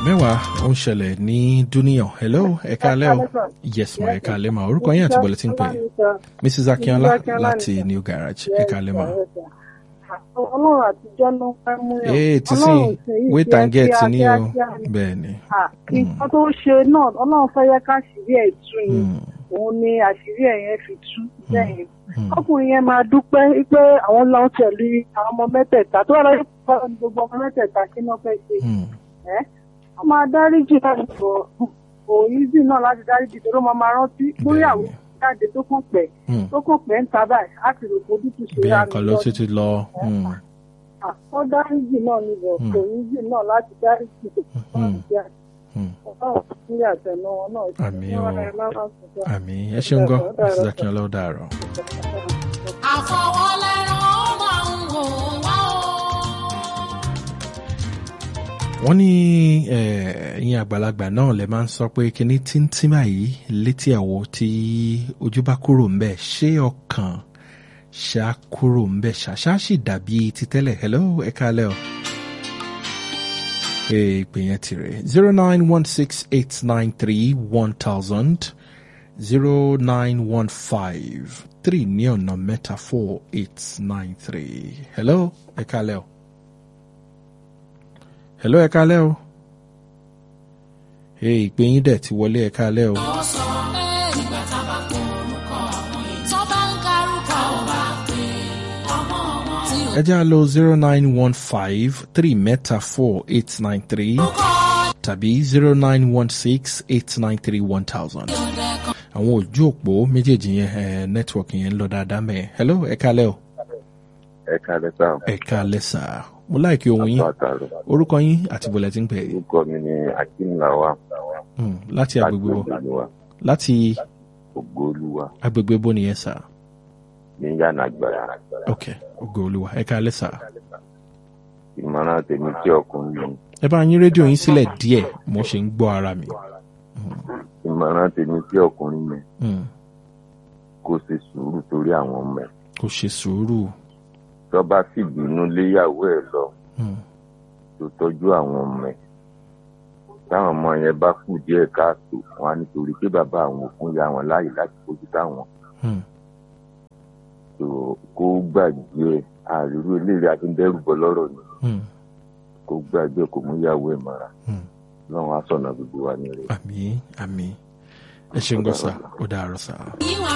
mẹ́wàá ó ń ṣẹlẹ̀ ní dúníyàn hello ẹ káalẹ́ o yes ma ẹ káalẹ́ ma orúkọ yín àti bọ̀lẹ̀ tí ń pè é mrs akínọlá láti new garage ẹ káalẹ́ ma. ọlọ́run àtijọ́ ló fẹ́ mú yàn ee ti sin wait and get ni o bẹ́ẹ̀ ni. nǹkan tó ṣe náà ọlọ́run fẹ́ yẹ ká ṣìírí ẹ̀ tú ni òun ni àṣírí ẹ̀ yẹn fi tú bẹ́ẹ̀ ọkùnrin yẹn máa dúpẹ́ pé àwọn lọ́n tẹ̀lé àwọn ọmọ mẹ́tẹ̀ẹ̀ta tó wà lọ́yẹ̀ fún gbogbo ọmọ mẹ́tẹ̀ẹ̀ta kí náà fẹ́ ṣe ẹ́ wọ́n máa dáríjì láti bọ̀ òyìnbí náà láti dáríjì tó ló máa máa rántí lórí àwọn jáde tó kàn pẹ́ tó kàn pẹ́ ń ta báyìí á ti rò pé ojútùú ṣe bí rà nǹkan ló títí lọ. wọ́n dáríjì náà ní bọ̀ òyìnbí náà láti dáríjì tó kàn pẹ́ ọlọ́run sílẹ̀ àtẹnu wọn náà ṣe Àmì kí o. wọ́n rẹ̀ lọ́wọ́ sọ̀tọ̀. àmì ẹ ṣeun gan mrs akínọlá ó dàárọ̀. àfọwọ́lẹ́rán máa ń wò wá o. wọ́n ní eh, ẹ̀yin àgbàlagbà náà lè máa ń sọ pé kíní tíntín báyìí létí àwo tí ojú bá kúrò ń bẹ̀ ṣé ọkàn ṣá kúrò ń bẹ̀ ṣàṣà sì dàbí ti tẹ́lẹ̀ hello ẹ káalẹ́ o. Ee, ìpè yẹn ti rè zero nine one six eight nine three one thousand zero nine one five three ní ọ̀nà mẹ́ta four eight nine three hello ẹ káalẹ́ o. hello ẹ káalẹ́ o. Ee, ìpè yín dẹ̀ ti wọlé ẹ káalẹ́ o. ó sọ pé ìgbà tá a bá kó orúkọ àwọn èèyàn tó bá ń karúkọ ò bá pé ọmọ wọn tí ò ẹ jẹ́ à lọ zero nine one five three mẹ́ta four eight nine three kọ́ tàbí zero nine one six eight nine three one thousand. ìyọ̀dẹ̀ kan. àwọn ojú òpó méjèèjì yẹn ẹ nẹtíwọkì yẹn ń lọ dáadáa mẹ hello ẹ kálẹ́ o ẹ kalẹ sáà ẹ kálẹ́ sà mo láìkí ohun yín àtàrò orúkọ yín àti bọ̀lẹ̀ tí ń pè é orúkọ mi ni akim lawa Hmm, láti agbègbè wo ògbólúwa láti ògbólúwa agbègbè bó nìyẹn sà ní yànnà gbàrà ok ògo olúwa ẹ kálẹ́ sà ìmọ̀ràn tèmi tí ọkùnrin mi ẹ bá yín rédíò yín sílẹ̀ díẹ̀ mo ṣe ń gbọ́ ara mi ìmọ̀ràn tèmi tí ọkùnrin mi Hmm, kó ṣe sùúrù torí àwọn ọmọ ẹ̀ kò ṣe sùúrù tó bá fìbínú léyàwó ẹ̀ lọ Hmm, tó tọ́jú àwọn ọmọ ẹ̀ táwọn ọmọ yẹn bá kù díẹ̀ káàtó wọn á nítorí pé bàbá àwọn òkun ya wọn láàyè láti fojú táwọn hmm, tó kó gbàgbé ẹ̀ àrírú eléyìí adúndẹ́rùbọ lọ́rọ̀ ni hmm, kó gbàgbé ẹ̀ kó mú ìyàwó ẹ̀ mọ́ra hmm. lọ́wọ́n aṣọ̀nà gbogbo wa ní rẹ̀. àmì àmì ẹ ṣeun gan sà ó dàárọ̀ sà. ìwà